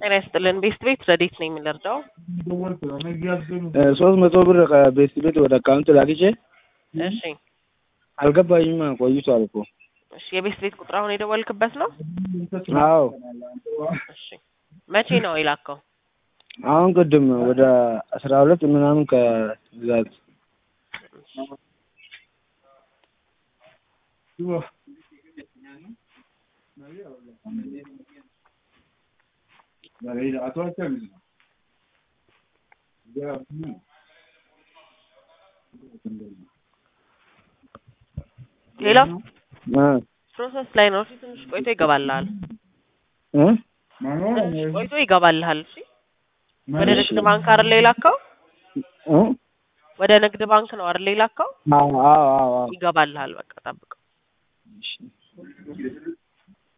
ጤና ይስጥልን። ቤስት ቤት ረዴት ነኝ የምንረዳው? ሶስት መቶ ብር ከቤስት ቤት ወደ አካውንት ላክቼ እሺ አልገባኝም። ቆይቷል እኮ። እሺ የቤስት ቤት ቁጥር አሁን የደወልክበት ነው? አዎ እሺ መቼ ነው የላከው? አሁን ቅድም ወደ አስራ ሁለት ምናምን ከዛት ሌላው እ ፕሮሰስ ላይ ነው። እሺ ትንሽ ቆይቶ ይገባልሃል። እ ትንሽ ቆይቶ ይገባልሃል። እሺ ወደ ንግድ ባንክ አይደል የላከው? እ ወደ ንግድ ባንክ ነው አይደል የላከው? አዎ አዎ አዎ ይገባልሃል። በቃ ጠብቀው። እሺ